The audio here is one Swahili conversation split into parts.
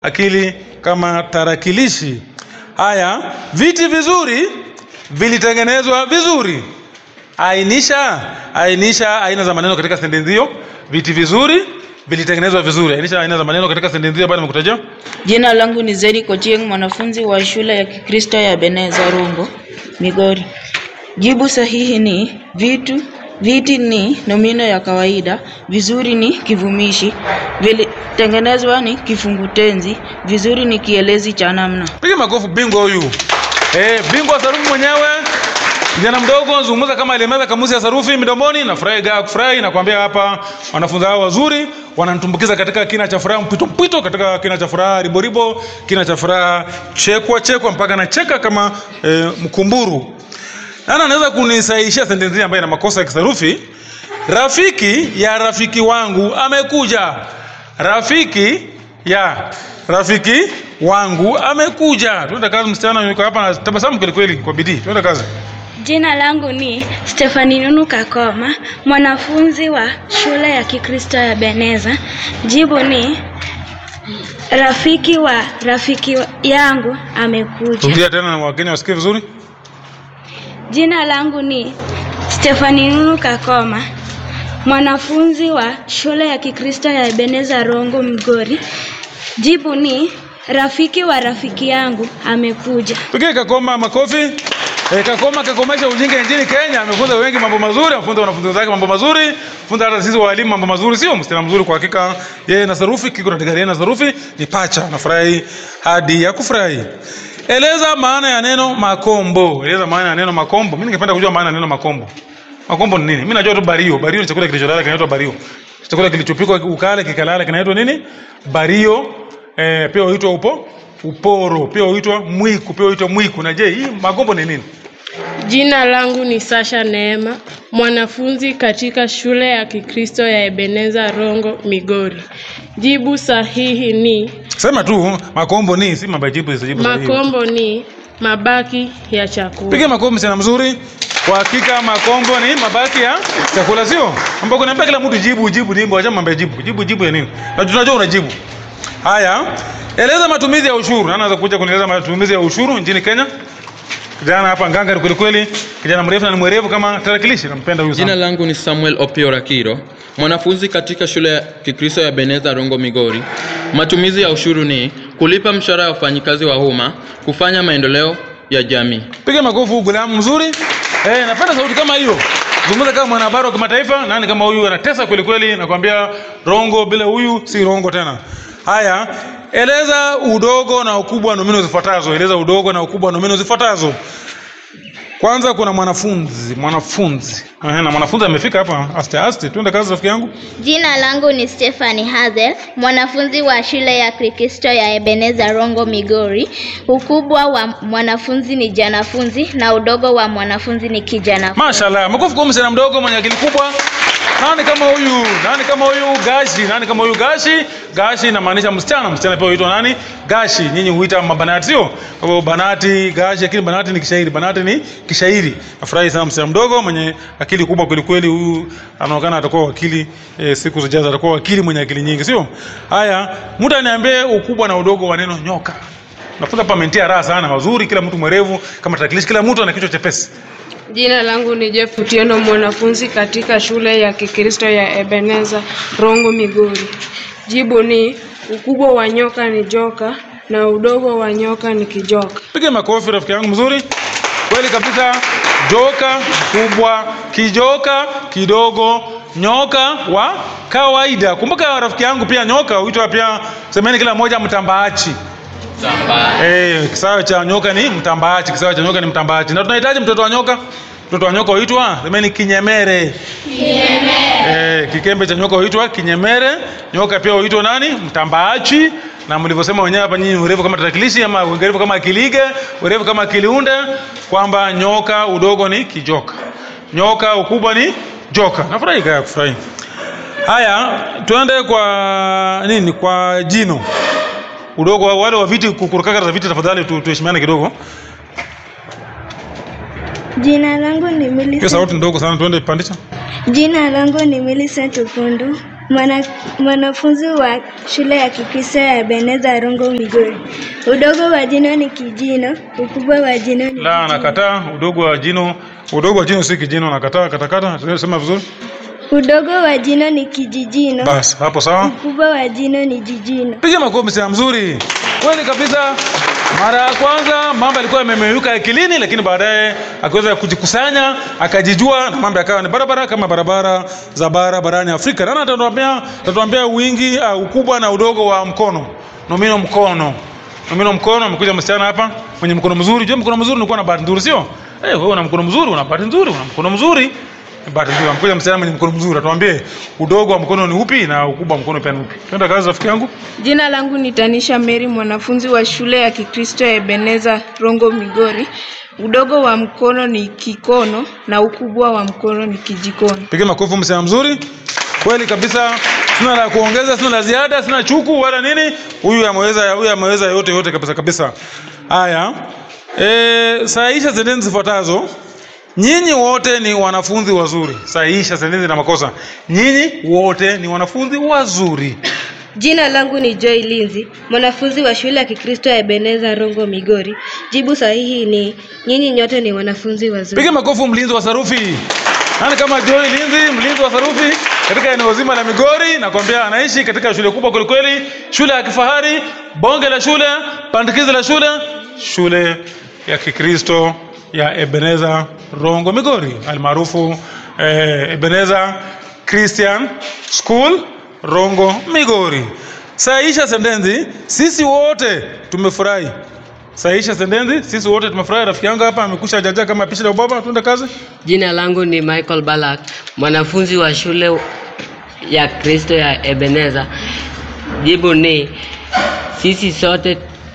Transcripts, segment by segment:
akili kama tarakilishi. Haya, viti vizuri vilitengenezwa vizuri. Ainisha, ainisha aina za maneno katika sentensi hiyo. Viti vizuri vilitengenezwa vizuri. Ainisha aina za maneno katika sentensi hiyo baada nimekutajia. Jina langu ni Zeri Kochieng, mwanafunzi wa shule ya Kikristo ya Beneza Rungo, Migori. Jibu sahihi ni vitu, viti ni nomino ya kawaida, vizuri ni kivumishi, vilitengenezwa ni kifungu tenzi, vizuri ni kielezi cha namna. Piga makofi bingwa huyu. Eh, bingwa wa sarufi mwenyewe. Kijana mdogo zungumza kama alimeza kamusi ya sarufi midomoni na furahi gaa kufurahi na kuambia hapa wanafunzi hao wazuri wananitumbukiza katika kina cha furaha mpito mpito katika kina cha furaha ribo ribo kina cha furaha chekwa chekwa mpaka nacheka kama eh, mkumburu. Nani anaweza kunisahihisha sentensi ambayo ina makosa ya kisarufi? Rafiki ya rafiki wangu amekuja. Rafiki ya rafiki wangu amekuja. Tuende kazi, msichana yuko hapa na tabasamu kweli kweli, kwa bidii. Tuende kazi. Jina langu ni Stefani Nunu Kakoma, mwanafunzi wa shule ya Kikristo ya Beneza. Jibu ni rafiki wa rafiki yangu amekuja. Rudia tena na Wakenya wasikie vizuri. Jina langu ni Stefani Nunu Kakoma, mwanafunzi wa shule ya Kikristo ya Ebeneza Rongo Mgori. Jibu ni rafiki wa rafiki yangu amekuja. Pigie Kakoma makofi. E, Kakoma kakomesha ujinga nchini Kenya, amefunza wengi mambo mazuri, amefunza wanafunzi wenzake mambo mazuri, funza hata sisi walimu mambo mazuri, sio msichana mzuri kwa hakika. Yeye na sarufi kiko katika yeye na sarufi ni pacha, nafurahi hadi ya kufurahi. Eleza maana ya neno makombo. Eleza maana ya neno makombo. Mimi ningependa kujua maana ya neno makombo. Makombo ni nini? Mimi najua tu bario. Bario ni chakula kilicholala kinaitwa bario. Chakula kilichopikwa ukale kikalala kinaitwa nini? Bario. Eh, pia huitwa upo uporo, pia huitwa mwiku, pia huitwa mwiku. Na je, hii makombo ni nini? Jina langu ni Sasha Neema, mwanafunzi katika shule ya Kikristo ya Ebeneza Rongo, Migori. Jibu sahihi ni Sema tu makombo ni si mabajibu isijibu sahihi. makombo ni mabaki ya chakula. Piga makombo sana mzuri. Kwa hakika makombo ni mabaki ya chakula sio? Ambako naambia kila mtu jibu jibu jibu acha mambo ya jibu. Jibu jibu ya nini? Na tunajua unajibu. Haya. Eleza matumizi ya ushuru. Nani anaweza kuja kunieleza matumizi ya ushuru nchini Kenya? Kijana hapa nganga kweli kweli, kijana mrefu na ni mwerevu kama tarakilishi, nampenda huyu Jina sana. langu ni Samuel Opiora Kiro, mwanafunzi katika shule ya Kikristo ya Beneza Rongo Migori. Matumizi ya ushuru ni kulipa mshahara ya wafanyikazi wa umma, kufanya maendeleo ya jamii. Piga makofi huyu gulamu mzuri. Eh, napenda sauti kama hiyo. Zungumza kama mwanahabari wa kimataifa, nani kama huyu anatesa kweli kweli, nakwambia rongo bila huyu si rongo tena. Haya, eleza udogo na ukubwa wa nomino zifuatazo. Eleza udogo na ukubwa wa nomino zifuatazo. Kwanza kuna mwanafunzi, mwanafunzi. Ehe, na mwanafunzi amefika hapa aste aste. Twende kazi rafiki yangu. Jina langu ni Stephanie Hazel, mwanafunzi wa shule ya Kikristo ya Ebeneza Rongo Migori. Ukubwa wa mwanafunzi ni janafunzi na udogo wa mwanafunzi ni kijana. Mashallah, makofi kwa msichana mdogo mwenye akili kubwa. Nani kama huyu? Nani kama huyu? Gashi. Nani kama huyu? Gashi. Gashi inamaanisha msichana. Msichana pia huitwa nani? Gashi. Nyinyi huita mabanati sio? Kwa hivyo banati, gashi, lakini banati ni kishairi. Banati ni kishairi. Nafurahi sana msichana mdogo mwenye akili kubwa kweli kweli. Huyu anaonekana atakuwa wakili e, siku zijazo atakuwa wakili mwenye akili nyingi sio? Haya, mtu aniambie ukubwa na udogo wa neno nyoka. Nafunza hapa mentia raha sana, wazuri, kila mtu mwerevu kama tarakilishi, kila mtu ana kichwa chepesi. Jina langu ni Jeff Utieno, mwanafunzi katika shule ya Kikristo ya Ebeneza Rongo, Migori. Jibu ni ukubwa wa nyoka ni joka na udogo wa nyoka ni kijoka. Piga makofi rafiki yangu mzuri. Kweli kabisa. Joka kubwa, kijoka kidogo, nyoka wa kawaida. Kumbuka rafiki yangu, pia nyoka huitwa pia, semeni kila mmoja mtambaachi. Eh, kisawa cha nyoka ni mtambaachi, kisawa cha nyoka ni mtambaachi. Na tunahitaji mtoto wa nyoka. Mtoto wa nyoka huitwa, semeni kinyemere. Kinyemere. Eh, kikembe cha nyoka huitwa kinyemere. Nyoka pia huitwa nani? Mtambaachi. Na mlivyosema wenyewe hapa nyinyi urefu kama tarakilishi ama urefu kama kilige, urefu kama kiliunde kwamba nyoka udogo ni kijoka. Nyoka ukubwa ni joka. Nafurahi kaya kufurahi. Haya, tuende kwa nini? Kwa jino. Udogo wa wale wa viti kukurukaka za viti tafadhali tu, tuheshimiane kidogo. Jina langu ni Hiyo Millicent. sauti ndogo sana tuende pandisha. Jina langu ni Millicent Ukundu, mwana, mwanafunzi wa shule ya Kikristo ya Ebeneza Rongo Migori. Udogo wa jino ni kijino, ukubwa wa jino ni La, nakataa. Udogo wa jino, udogo wa jino si kijino, nakataa. Katakata, sema vizuri. udogo wa jino ni kijijino, Basi hapo sawa. ukubwa wa jino ni jijino. Piga makofi msichana mzuri. Kweli kabisa. Mara ya kwanza mambo yalikuwa yamemeyuka akilini, lakini baadaye akaweza kujikusanya, akajijua na mambo yakawa ni barabara kama barabara za bara barani Afrika. Nani atatuambia atatuambia wingi uh, ukubwa na udogo wa mkono? Nomino mkono. Nomino mkono amekuja msichana hapa mwenye mkono mzuri. Je, mkono mzuri unakuwa na bahati nzuri sio? Eh, wewe una mkono mzuri, una bahati nzuri, una mkono mzuri. Bahati nzuri. Amekuja msichana mwenye mkono mzuri. Atuambie udogo wa mkono ni upi na ukubwa wa mkono pia ni upi? Twenda kazi rafiki yangu. Jina langu ni Tanisha Mary, mwanafunzi wa shule ya Kikristo ya Ebeneza Rongo Migori. Udogo wa mkono ni kikono na ukubwa wa mkono ni kijikono. Piga makofi msichana mzuri. Kweli kabisa. Sina la kuongeza, sina la ziada, sina chuku wala nini. Huyu ameweza, huyu ameweza yote yote kabisa kabisa. Haya. Eh, sahihisha sentensi zifuatazo. Nyinyi wote ni wanafunzi wazuri. Sahihisha sentensi na makosa. Nyinyi wote ni wanafunzi wazuri. Jina langu ni Joy Linzi, mwanafunzi wa shule ya Kikristo ya Ebeneza Rongo Migori. Jibu sahihi ni nyinyi nyote ni wanafunzi wazuri. Piga makofi mlinzi wa sarufi. Nani kama Joy Linzi, mlinzi wa sarufi katika eneo zima la Migori, nakwambia anaishi katika shule kubwa kweli kweli, shule ya kifahari, bonge la shule, pandikizi la shule, shule ya Kikristo ya Ebeneza Rongo Migori, almaarufu eh, Ebeneza Christian School Rongo Migori. Saisha sentensi, sisi wote tumefurahi. Saisha sentensi, sisi wote tumefurahi. Rafiki yangu hapa amekusha jaja kama pishi la ubaba, tuende kazi. Jina langu ni Michael Balak, mwanafunzi wa shule ya Kristo ya Ebeneza. Jibu ni sisi sote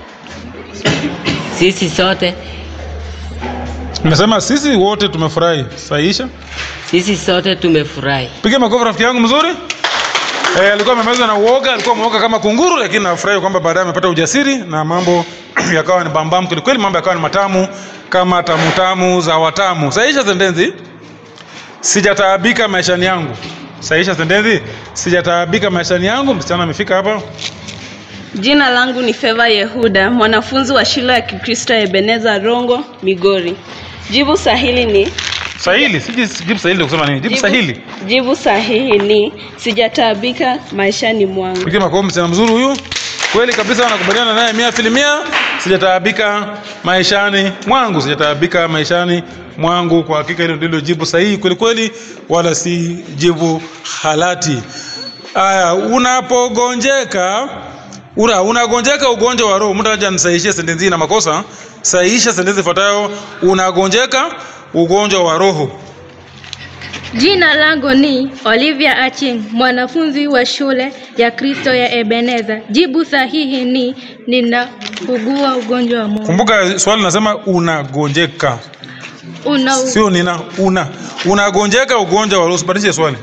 sisi sote Nimesema sisi wote tumefurahi. Saisha. sisi sote tumefurahi. Piga makofi rafiki yangu mzuri. Eh, alikuwa amemezwa na uoga, alikuwa ameoga kama kunguru, lakini nafurahi kwamba baadaye amepata ujasiri na mambo yakawa ni bambam kweli kweli, mambo yakawa ni matamu kama tamu tamu za watamu. Sahihisha sentensi. Sijataabika maishani yangu. Sahihisha sentensi. Sijataabika maishani yangu. Msichana amefika hapa. Jina langu ni Feva Yehuda, mwanafunzi wa shule ya Kikristo ya Ebeneza Rongo, Migori. Jibu sahihi ni Sahili, siji jibu sahili ndio kusema nini? Jibu sahili. jibu sahihi ni sijataabika maishani mwangu. Piga makofi msichana mzuri huyu. Kweli kabisa nakubaliana naye mia filimia. Sijataabika maishani mwangu, sijataabika maishani mwangu. Kwa hakika hilo ndilo jibu sahihi kweli kweli, wala si jibu halati. Aya, unapogonjeka Ura, unagonjeka ugonjwa wa roho. Mtu aje anisaishie sentensi hii na makosa. Sahihisha sentensi ifuatayo. Unagonjeka ugonjwa wa roho. Jina langu ni Olivia Aching, mwanafunzi wa shule ya Kristo ya Ebeneza. Jibu sahihi ni ninaugua ugonjwa wa moyo. Kumbuka swali nasema unagonjeka. Una Sio nina una. Unagonjeka ugonjwa wa roho. Sibadilishe swali.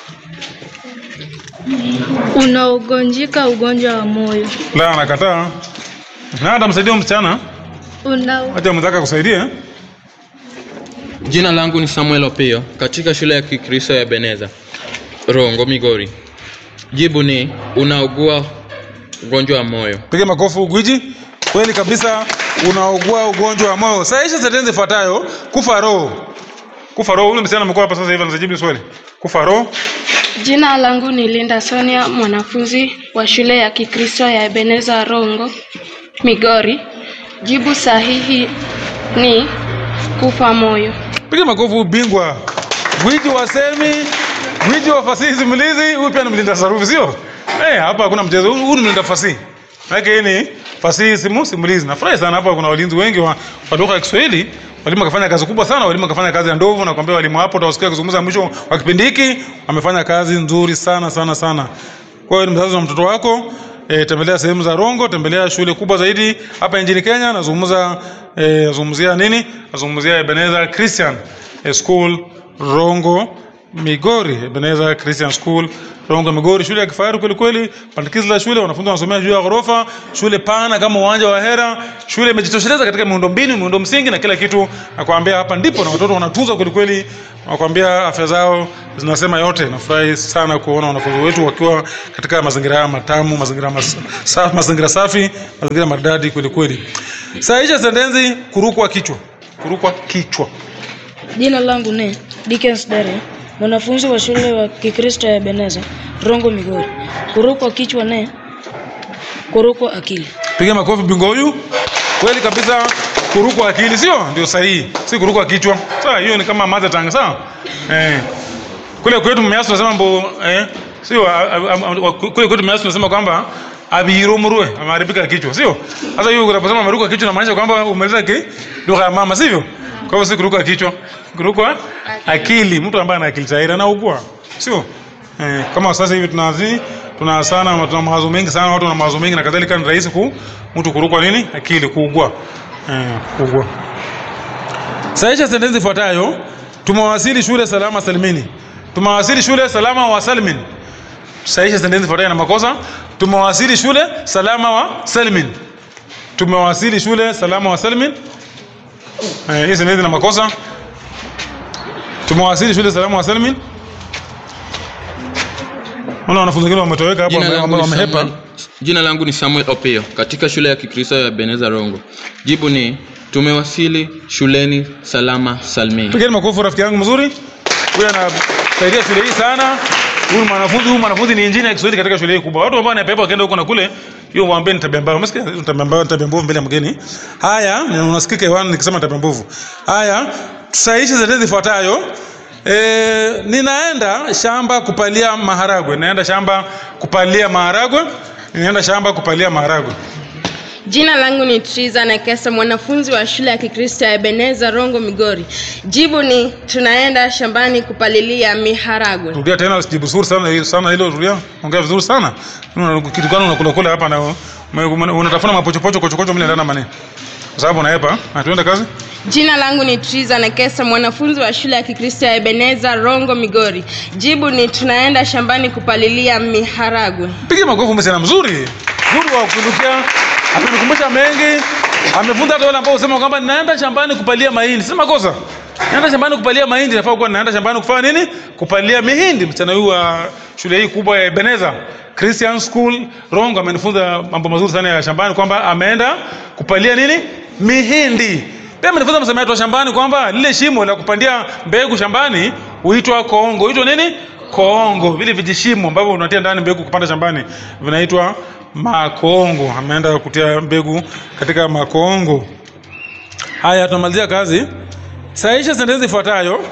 unaugonjika ugonjwa wa moyo. La, nakataa. Na atamsaidia huyu msichana. Una Acha mwenzake kusaidia. Jina langu ni Samuel Opio katika shule ya Kikristo ya Beneza Rongo, Migori. Jibu ni unaugua ugonjwa wa moyo. Piga makofi gwiji. Kweli kabisa unaugua ugonjwa wa moyo. Sahihisha sentensi ifuatayo. Kufa roho. Kufa roho. Ule msichana amekuwa hapa sasa hivi anajibu swali. Kufa roho. Jina langu ni Linda Sonia, mwanafunzi wa shule ya Kikristo ya Ebeneza Rongo, Migori. Jibu sahihi ni kufa moyo. Piga makofi bingwa. Gwiji wa semi, gwiji wa fasihi simulizi, huyu pia ni mlinda sarufi sio? Eh, hapa hakuna mchezo. Huyu ni mlinda fasihi. Maana hii ni fasihi simu simulizi. Nafurahi sana hapa kuna walinzi wengi wa, wa lugha ya Kiswahili. Walimu wakafanya kazi kubwa sana, walimu wakafanya kazi ya ndovu na kuambia walimu hapo utawasikia kuzungumza mwisho wa kipindi hiki, wamefanya kazi nzuri sana sana sana. Kwa hiyo ni mzazi wa mtoto wako, e, tembelea sehemu za Rongo, tembelea shule kubwa zaidi hapa nchini Kenya. Nazungumza e, nazungumzia nini? Nazungumzia Ebenezer Christian e, School Rongo Migori, Ebenezer Christian School Rongo Migori, shule ya kifahari kweli kweli, pandikizi la shule, wanafunzi wanasomea juu ya ghorofa, shule pana kama uwanja wa Hera, shule imejitosheleza katika miundombinu, miundo msingi na kila kitu. Nakwambia hapa ndipo na watoto wanatunzwa kweli kweli, nakwambia afya zao zinasema yote. Nafurahi sana kuona wanafunzi wetu wakiwa katika mazingira haya matamu, mazingira mas, sa, mazingira safi, mazingira maridadi kweli kweli. Sahihisha sentensi kurukwa kichwa, kurukwa kichwa. Jina langu ni Dickens Dare, mwanafunzi wa shule wa Kikristo ya Ebeneza, Rongo Migori. Kurukwa kichwa ne kurukwa akili. Piga makofi bingwa huyu. Kweli kabisa kurukwa akili sio? Ndio sahihi. Si kurukwa kichwa. Sawa, hiyo ni kama mother tongue, sawa? Eh. Kule kwetu Mmeasu tunasema mbo eh sio a- a- a- kule kwetu Mmeasu tunasema kwamba abirumurwe ameharibika kichwa, sio? Sasa hiyo unaposema ameruka kichwa inamaanisha kwamba umaliza ki lugha ya mama, sivyo? Kwa hivyo si kuruka kichwa, kuruka akili. Mtu ambaye ana akili tayari anaugua, sio? Eh, kama sasa hivi tunazi tuna sana tuna mawazo mengi sana, watu wana mawazo mengi na kadhalika, ni rahisi ku mtu kurukwa nini akili, kuugua eh, kuugua. Sahisha sentensi ifuatayo: tumewasili shule salama salimini. Tumewasili shule salama wa salmin. Sahisha sentensi ifuatayo na makosa: tumewasili shule salama wa salmin. Tumewasili shule salama wa salmin. Eh, hii sentensi na makosa. Tumewasili shule salama wa salmin. Unaona wanafunzi wengine wametoweka hapo, Jina wame- langu, wame- ni wamehepa. Samuel, jina langu ni Samuel Opio katika shule ya Kikristo ya Beneza Rongo. Jibu ni tumewasili shuleni salama salmini. Pigeni makofi rafiki yangu mzuri. Huyu anasaidia shule hii sana. Huyu mwanafunzi huyu mwanafunzi ni injini ya Kiswahili katika shule hii kubwa. Watu ambao wanapepa wakaenda huko na kule, hiyo mwambie ni tabia mbaya. Umesikia? Hiyo Tabia mbaya, tabia mbovu mbele ya mgeni. Haya, na unasikika hewani nikisema tabia mbovu. Haya, tusahihishe sentensi ifuatayo. E, ninaenda shamba kupalia maharagwe. Naenda shamba kupalia maharagwe. Ninaenda shamba kupalia maharagwe. Jina langu ni Triza Nekesa, mwanafunzi wa shule ya Kikristo ya Ebeneza Rongo, Migori. Jibu ni tunaenda shambani kupalilia miharagwe. Rudia tena usijibu vizuri sana hilo sana hilo rudia. Ongea vizuri sana. Una kitu gani unakula kula hapa na ume- ume- unatafuna mapochopocho kochokocho mle ndani maneno. Kwa sababu unaepa. Na tuende kazi. Jina langu ni Triza Nekesa, mwanafunzi wa shule ya Kikristo ya Ebeneza Rongo, Migori. Jibu ni tunaenda shambani kupalilia miharagwe. Piga makofi msichana mzuri. Mungu wa kunukia. Amenikumbusha mengi. Amefunza hata wale ambao husema kwamba naenda shambani kupalia mahindi. Si makosa. Naenda shambani kupalia mahindi, nafaa kuwa naenda shambani kufanya nini? Kupalia mihindi. Msichana huyu wa shule hii kubwa ya Ebeneza Christian School Rongo amenifunza mambo mazuri sana ya shambani kwamba ameenda kupalia nini? Mihindi. Pia amenifunza msamiati wa shambani kwamba lile shimo la kupandia mbegu shambani huitwa koongo. Huitwa nini? Koongo. Vile vijishimo ambavyo unatia ndani mbegu kupanda shambani vinaitwa makoongo. Ameenda kutia mbegu katika makoongo. Haya, tunamalizia kazi. Sahisha sentensi ifuatayo.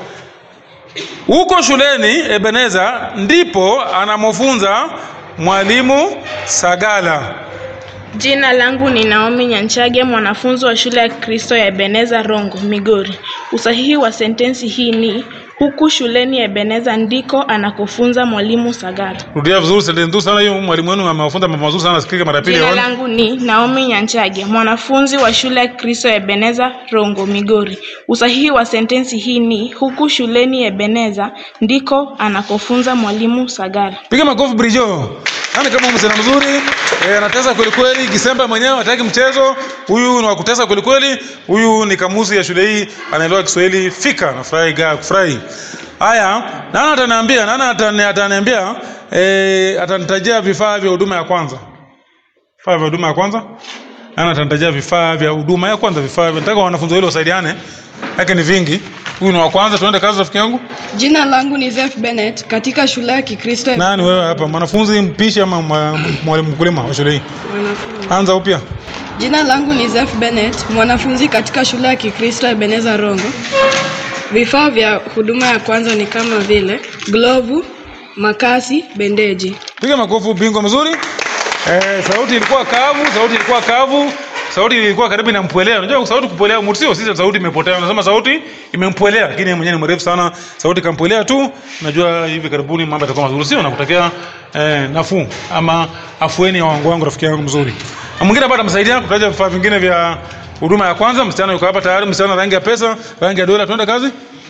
Huko shuleni Ebeneza ndipo anamofunza mwalimu Sagala. Jina langu ni Naomi Nyanchage, mwanafunzi wa shule ya Kristo ya Ebeneza Rongo, Migori. Usahihi wa sentensi hii ni huku shuleni Ebeneza ndiko anakofunza mwalimu Sagara. Rudia vizuri sentensi nzuri sana hiyo. Mwalimu wenu amewafunza mambo mazuri sana, sikike mara pili. Jina yaone. langu ni Naomi Nyanchage, mwanafunzi wa shule ya Kristo ya Ebeneza Rongo, Migori. Usahihi wa sentensi hii ni huku shuleni Ebeneza ndiko anakofunza mwalimu Sagara. Piga makofi Brijo. Yaani kama msichana mzuri, eh, anatesa kweli kweli, Kisemba mwenyewe hataki mchezo. Huyu ni wa kutesa kweli kweli. Huyu ni kamusi ya shule hii, anaelewa Kiswahili fika. Nafurahi ga kufurahi. Haya, nani ataniambia? Nani atani- ataniambia eh, atanitajia vifaa vya huduma ya kwanza. Vifaa vya huduma ya kwanza? Nani atanitajia vifaa vya huduma ya kwanza? Vifaa vya nataka wanafunzi wale wasaidiane. Yake ni vingi. Huyu ni wa kwanza, tuende kazi rafiki yangu. Jina langu ni Zef Bennett katika shule ya Kikristo. Nani wewe hapa? Mwanafunzi mpishi ama mwa- mwalimu mkulima wa shule hii? Anza upya. Jina langu ni Zef Bennett, mwanafunzi katika shule ya Kikristo ya Ebeneza Rongo. Vifaa vya huduma ya kwanza ni kama vile glovu, makasi, bendeji. Piga makofi bingwa mzuri. Eh, sauti ilikuwa kavu, sauti ilikuwa kavu. Sauti ilikuwa karibu inampwelea. Unajua sauti kupwelea mtu sio sisi sauti imepotea. Unasema sauti imempwelea lakini yeye mwenyewe ni mrefu sana. Sauti kampwelea tu. Najua hivi karibuni mambo yatakuwa mazuri sio nakutakia eh, nafuu ama afueni ya wangu wangu rafiki yangu mzuri. Na mwingine hapa atamsaidia kutaja vifaa vingine vya huduma ya kwanza. Msichana yuko hapa tayari, msichana rangi ya pesa, rangi ya dola, tuende kazi.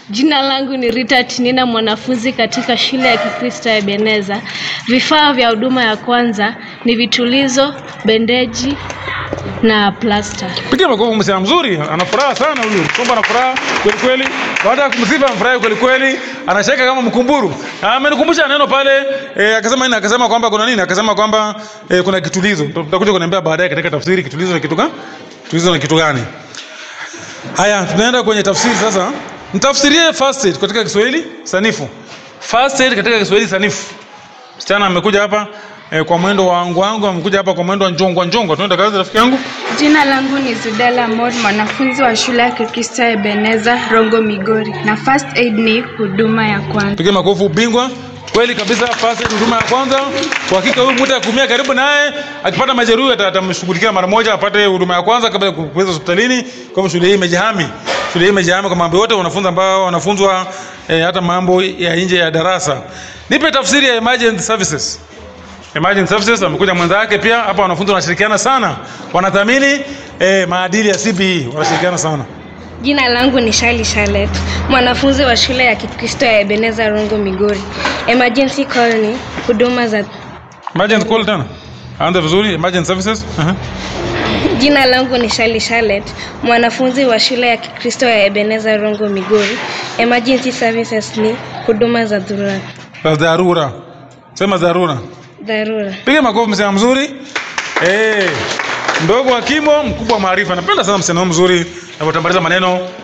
Jina langu ni Rita Tinina, mwanafunzi katika shule ya Kikristo ya Ebeneza. Vifaa vya huduma ya kwanza ni vitulizo, bendeji na plasta. Pigia makofi msichana mzuri, ana furaha sana huyu. Kwamba ana furaha kweli kweli. Baada ya kumsifa amfurahi kweli kweli, anacheka kama mkumburu. Na amenikumbusha neno pale eh, akasema nini? Akasema kwamba kuna nini? Akasema kwamba eh, kuna kitulizo. Tutakuja kuniambia baadaye katika tafsiri kitulizo ni kitu gani? Kitulizo ni kitu gani? Haya, tunaenda kwenye tafsiri sasa. Mtafsirie first aid katika Kiswahili sanifu. First aid katika Kiswahili sanifu. Msichana amekuja hapa eh, kwa mwendo wa wangu wangu, amekuja hapa kwa mwendo wa njongwa njongwa. Tunaenda kazi rafiki yangu. Jina langu ni Zudela Mod, mwanafunzi wa shule ya Kikristo ya Ebeneza, Rongo, Migori, na first aid ni huduma ya kwanza. Pige makofi ubingwa. Kweli kabisa, first aid huduma ya kwanza. Kwa hakika huyu mtu akumia karibu naye, akipata majeruhi ata- atamshughulikia mara moja, apate huduma ya kwanza kabla ya kuweza hospitalini. Kwa hivyo shule hii imejihami, shule hii imejihami kwa mambo yote, wanafunzi ambao wanafunzwa eh, hata mambo ya nje ya darasa. Nipe tafsiri ya emergency services. Emergency services amekuja mwenzake pia hapa, wanafunzi wanashirikiana sana, wanathamini eh, maadili ya CBE, wanashirikiana sana. Jina langu ni Shali Charlotte, mwanafunzi wa shule ya Kikristo ya Ebeneza Rongo, Migori. Emergency call ni huduma za Emergency call tena. Anza vizuri, emergency services. Aha. Jina langu ni Shali Charlotte, mwanafunzi wa shule ya Kikristo ya Ebeneza Rongo, Migori. Emergency services ni huduma za dharura. Za dharura. Sema dharura. Dharura. Piga makofi msema mzuri. Eh. Mdogo wa kimo, mkubwa wa maarifa. Napenda sana msemo mzuri. Anapotambaliza maneno